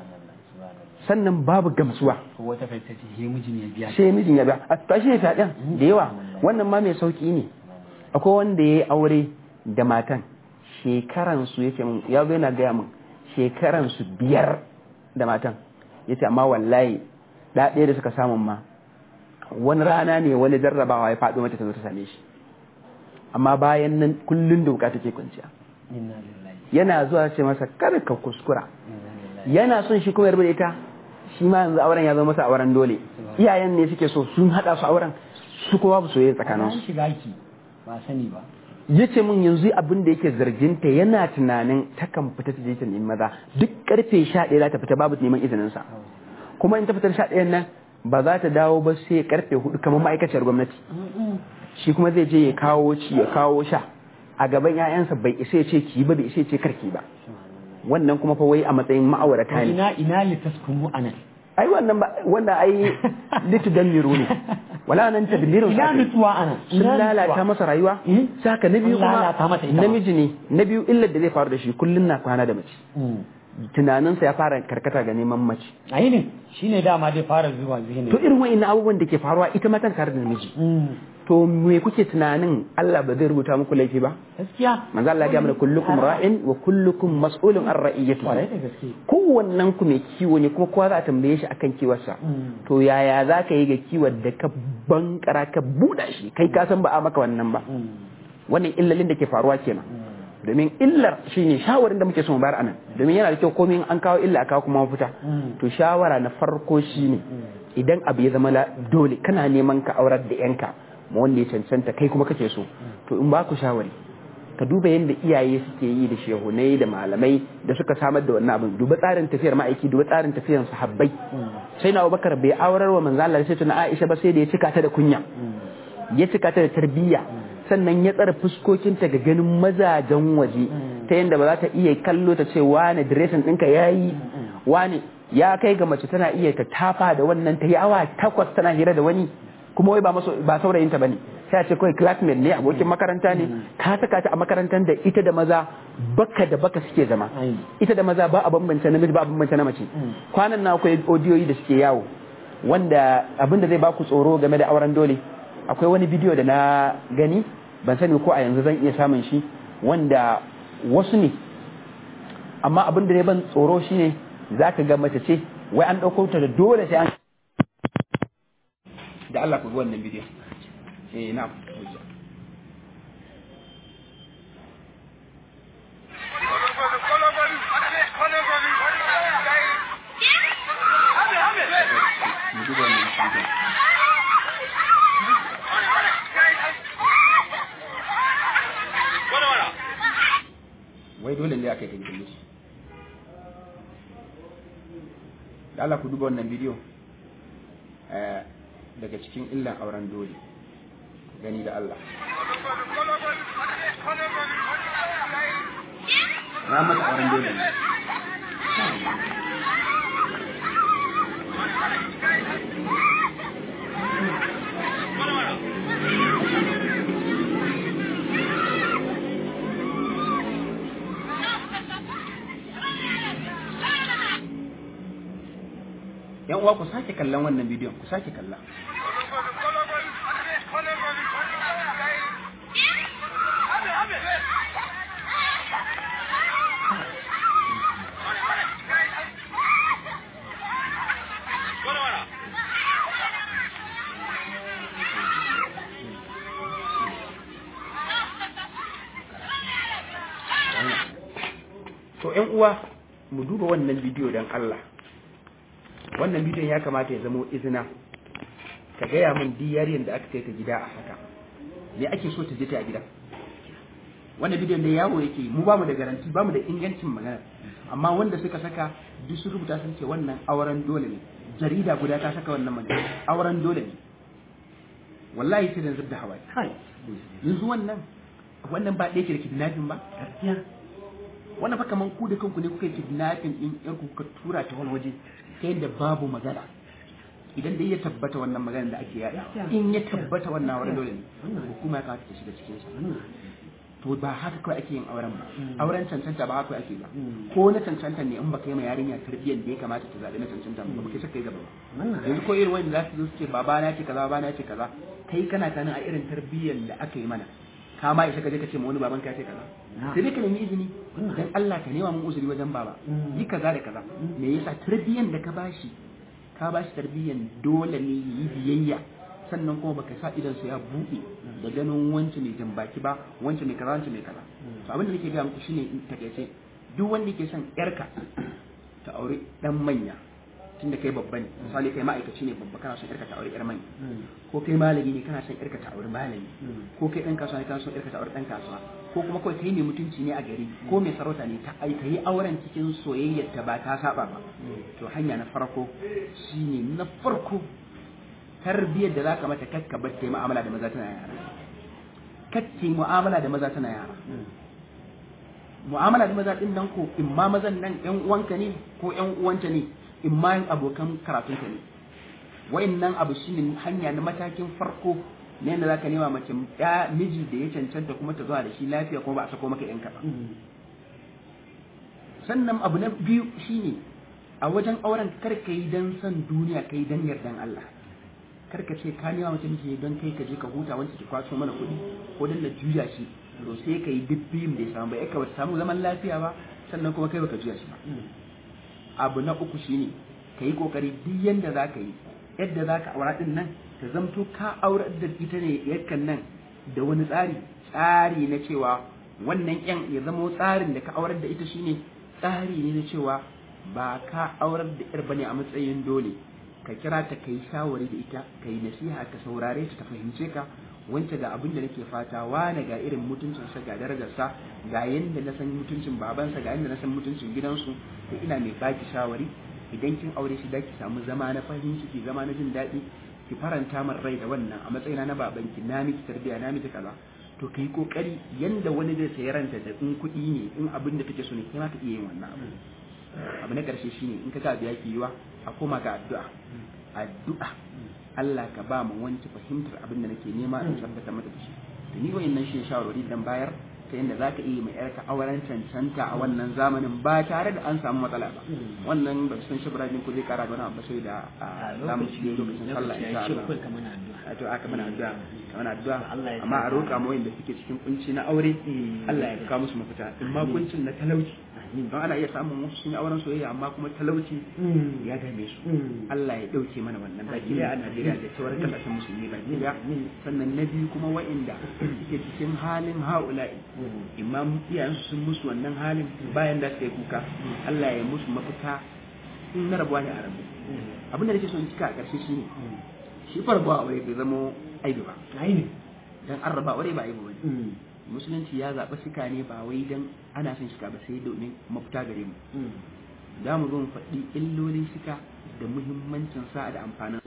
sannan babu gamsuwa wata fahimta ce he mijin ya biya sai mijin ya biya a tashi ne fyaɗen da yawa wannan ma mai sauki ne akwai wanda ya yi aure da matan shekaran su yace min ya zo yana gaya min shekaran su biyar da matan yace amma wallahi da ɗaya da suka samun ma wani rana ne wani jarrabawa ya faɗo mata ta zo ta same shi amma bayan nan kullun da wuka take kwanciya yana zuwa ce masa kar ka kuskura yana son shi kuma yarda da ita shi ma yanzu auren ya zama masa auren dole iyayen ne suke so sun hada su auren su kuma ba soyayya tsakanin su shiga ki ba sani ba yace mun yanzu abin da yake zarginta yana tunanin takan fita ta je ta nemi maza duk karfe 11 za ta fita babu neman izinin sa kuma in ta fitar 11 nan ba za ta dawo ba sai karfe 4 kamar ma'aikaciyar gwamnati shi kuma zai je ya kawo ci ya kawo sha a gaban 'ya'yansa bai isa ya ce ki ba bai isa ya ce karki ba wannan kuma fa wai a matsayin ma'aurata ne ina ina litaskunu anan ai wannan ba wanda ai litudammiru ne wala nan tadmiru ina nutsuwa anan sun lalata masa rayuwa saka na biyu Sun lalata mata kuma ita ma. namiji ne na biyu illar da zai faru da shi kullun na kwana da mace tunaninsa ya fara karkata ga neman mace ayi ne shine dama dai fara zuwa zihini to irin wa'annan abubuwan da ke faruwa ita matan tare da namiji to me kuke tunanin Allah ba zai rubuta muku laifi ba gaskiya manzo Allah ya ga mana kullukum ra'in wa kullukum mas'ulun an kwarai ra'iyatihi da gaske kowannen ku mai kiwo ne kuma kowa za a tambaye shi akan kiwarsa to yaya za ka yi ga kiwon da ka bankara ka buɗa shi kai ka san ba a maka wannan ba wannan illalin da ke faruwa kenan domin illar shine shawarin da muke so mu bayar anan domin yana da kyau komai an kawo illa kawo kuma mafita to shawara na farko shine idan abu ya zama dole kana neman ka aurar da yanka ma wanda ya cancanta kai kuma kake so to in ba ku shawari ka duba yadda iyaye suke yi da shehunai da malamai da suka samar da wannan abin duba tsarin tafiyar ma'aiki duba tsarin tafiyar sahabbai sai na abubakar bai aurar wa manzo Allah sai tuna Aisha ba sai da ya cika ta da kunya ya cika ta da tarbiyya sannan ya tsara fuskokinta ga ganin mazajen waje ta yadda ba za ta iya kallo ta ce wane diresin ɗinka ya yi wane ya kai ga mace tana iya ta tafa da wannan ta yi awa takwas tana hira da wani kuma wai ba ba saurayinta bane sai a ce kawai classmate ne abokin makaranta ne ka saka ta a makarantar da ita da maza baka da baka suke zama ita da maza ba a bambance namiji ba a bambance na mace kwanan na akwai odiyoyi da suke yawo wanda abinda zai baku tsoro game da auren dole akwai wani bidiyo da na gani ban sani ko a yanzu zan iya samun shi wanda wasu ne amma abin da ne ban tsoro shine za ka ga mace ce wai an ɗauko ta da dole sai an da Allah ku ga wannan bidiyon eh na mu duba wannan bidiyon wai dole ne aka yi kankille shi da Allah ku duba wannan bidiyo daga cikin illan auren dole gani da Allah na mata auren dole ne yan uwa ku sake kallon wannan bidiyon ku sake kalla to yan uwa mu duba wannan bidiyo don Allah wannan bidiyon ya kamata ya zamo izina ka gaya min diyariyar da aka kai ta gida a haka me ake so ta je ta a gida wannan bidiyon da yawo yake mu bamu da garanti bamu da ingancin magana amma wanda suka saka duk sun rubuta sun ce wannan auren dole ne jarida guda ta saka wannan magana auren dole ne wallahi sai da zubda hawaye yanzu wannan wannan ba ɗaya ke da kidnapping ba wannan fa kaman ku da kanku ne kuka yi kidnapping din yar ku kuka tura ta wani waje ta yadda babu magana idan dai ya tabbata wannan magana da ake yada in ya tabbata wannan auren dole ne hukuma ya kamata ta shiga cikin sa to ba haka kawai ake yin auren ba auren cancanta ba haka ake ba ko na cancanta ne in baka yi ma yarinya tarbiyyar da ya kamata ta zaɓi na cancanta ba baka saka yi gaba ba yanzu ko irin wanda za su zo su ce baba na ce kaza baba na ce kaza kai kana tanin a irin tarbiyyar da aka yi mana ka ma isa ka je ka ce ma wani baban ka ce kaza sai dai ka nemi izini dan Allah ka nema mun uzuri wajen baba yi kaza da kaza me yasa tarbiyyar da ka bashi ka bashi tarbiyyar dole ne yi biyayya sannan kuma baka sa idan su ya buɗe da ganin wancan mai jan baki ba wancan mai kaza wancan mai kaza to abin da nake ga muku shine in takaice duk wanda yake son yarka ta aure dan manya tunda kai babba ne misali kai ma'aikaci ne babba kana son yarka ta aure yar manya ko kai malami ne kana son yarka ta aure malami ko kai dan kasuwa ne kana son yarka ta aure dan kasuwa ko kuma kawai kai mai mutunci ne a gari ko mai sarauta ne ta aika yi auren cikin soyayyar ta ba ta saba ba to hanya na farko shine na farko tarbiyyar da zaka mata kakka bar ta yi mu'amala da maza tana yara kakki mu'amala da maza tana yara mu'amala da maza din nan ko in ma mazan nan yan uwanka ne ko yan uwanta ne in ma yan abokan karatunka ne wa'annan abu shine hanya na matakin farko ne da zaka nema mace ya miji da ya cancanta kuma ta zuwa da shi lafiya kuma ba a sako maka yanka ba sannan abu na biyu shine a wajen auren kar ka yi dan son duniya kai dan yardan Allah kar ka ce ka nema mace miji don kai ka je ka huta wanda ki kwaso mana kuɗi ko dan na juya shi to sai ka yi duk biyun da ya samu ba ya ka samu zaman lafiya ba sannan kuma kai baka juya shi ba abu na uku shine ka yi kokari duk yanda za ka yi yadda za ka aura din nan ta zamto ka aurar da ita ne yakan nan da wani tsari tsari na cewa wannan yan ya zama tsarin da ka aurar da ita shine tsari ne na cewa ba ka aurar da yar bane a matsayin dole ka kira ta kai shawari da ita kai nasiha ka saurare ta ta fahimce ka wance ga abin da nake fata wane ga irin mutuncinsa ga darajarsa ga yadda na san mutuncin babansa ga yadda na san mutuncin gidansu to ina mai baki shawari idan kin aure shi da ki samu zama na farin ciki zama na jin daɗi ki faranta min rai da wannan a matsayina na babanki na miki tarbiya na miki kaza to kai kokari yanda wani zai sayi ranta da in kuɗi ne in abin da take so ne kai ma ka iya yin wannan abu abu na karshe shine in ka ga biya ki yiwa a koma ga addu'a addu'a Allah ka ba mu wanci fahimtar abin da nake nema in tabbata mata da shi to ni wayannan shi shawarwari dan bayar ta yadda za ka iya mai yarka auren cancanta a wannan zamanin ba tare da an samu matsala ba wannan ba san shi birane ko zai kara da wani abu sai da zamu ci lokacin sallah insha Allah a to aka mana addu'a mana addu'a amma a roƙa mu wanda suke cikin kunci na aure Allah ya kawo musu mafita in ma kuncin na talauci don ana iya samun wasu sun yi auren soyayya amma kuma talauci ya dame su Allah ya dauke mana wannan baki a Najeriya da sauran kasashen musulmi baki daya sannan na biyu kuma wa'inda suke cikin halin haula'i imam iyayensu sun musu wannan halin bayan da suka yi kuka Allah ya musu mafita in na rabuwa ne a rabu abin da nake son cika a ƙarshe shine shi farbuwa aure bai zama aibi ba dan an raba aure ba aibi ba musulunci ya zaɓi shika ne ba wai dan ana son shika ba sai domin mafita gare mu za mu zo mu faɗi illolin shika da muhimmancin sa da amfanin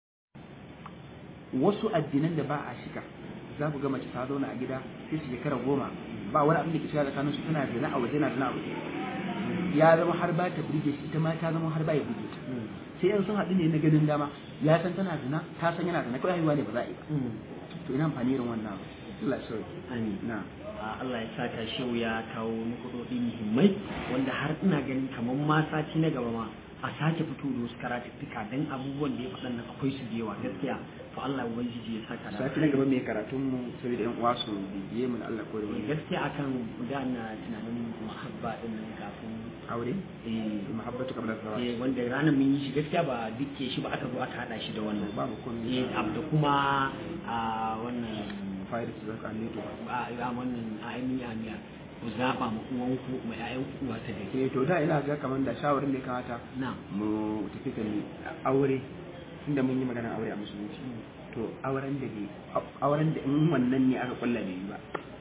wasu addinan da ba a shika za ku ga mace ta zauna a gida sai su shekara goma ba wani abin da ke shiga tsakanin su tana zina a waje na zina a waje ya zama har ba ta burge shi ita ma ta zama har ba ya burge ta sai yan sun haɗu ne na ganin dama ya san tana zina ta san yana zina kawai haihuwa ne ba za a yi ba to ina amfani irin wannan Allah ya sauke amin na Allah ya saka shehu ya kawo nukudodi muhimmai wanda har ina ganin kamar ma sati na gaba ma a sake fito da wasu karatuttuka don abubuwan da ya faɗan nan akwai su da yawa gaskiya to Allah ubangiji ya saka da sati na gaba mai karatun mu saboda yan uwa su bibiye mu da Allah ko da wani gaskiya akan da na tunanin muhabba din nan kafin aure eh muhabbatu qabla zawaj eh, wanda ranar mun yi shi gaskiya ba dukke shi ba aka zo aka hada shi da wannan babu komai eh ab- da kuma a wannan fa'ida su zaka ne to a a wannan a ainihin amiya ku zaba ma uwanku ma ƴaƴan ku ta gari eh to da ina ga kaman da shawarin da ya kamata na mu tafi kan aure inda mun yi magana aure a musulunci to auren da ke auren da in wannan ne aka kulla bai yi ba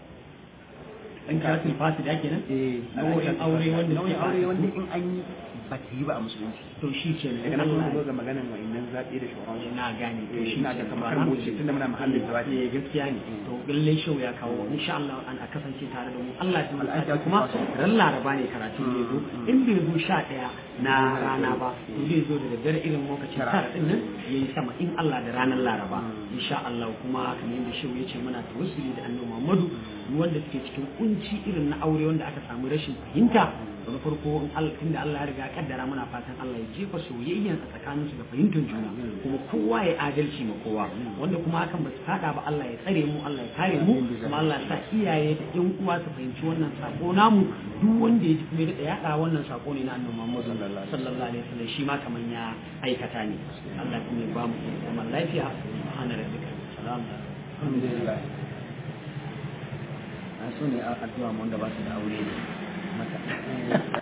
in ka sun fasi da kenan eh nau'in aure wanda nau'in suke aure fasi. wanda in an yi ba ta yi ba a musulunci to shi ke daga nan kuma zo ga maganan wa'annan zaɓe da shawarar na gane to Eh, shi ina ga ke kamar ba mu za ce tunda muna mahallin jawabi. eh gaskiya ne to lalle shau ya kawo insha Allah an a kasance tare da mu Allah ya Al'ada tsaya kuma ta ran laraba ne karatu ne zo Mm, in bai zo sha ɗaya na rana ba to zai zo da daddare irin lokacin Tara. tara din nan yayi sama in Allah da ranar laraba Mm. insha Allah kuma kamar yadda shau ya ce muna tawassuli da annabi Muhammadu duk wanda suke cikin kunci irin na aure wanda aka samu rashin fahimta to na farko in Allah tunda Allah ya riga ya kaddara muna fatan Allah ya jefa soyayyan a tsakanin su da fahimtar juna kuma kowa ya adalci ma kowa wanda kuma hakan ba su fada ba Allah ya tsare mu Allah ya kare mu kuma Allah ya sa iyaye da yan uwa su fahimci wannan sako namu duk wanda ya ji kuma ya daɗa yaɗa wannan sako ne na annabi Muhammad sallallahu alaihi wasallam shi ma kaman ya aikata ne Allah kuma ya ba mu zaman lafiya subhana rabbika salamu alhamdulillah an so ne addu'a mu wanda ba su da aure ne mata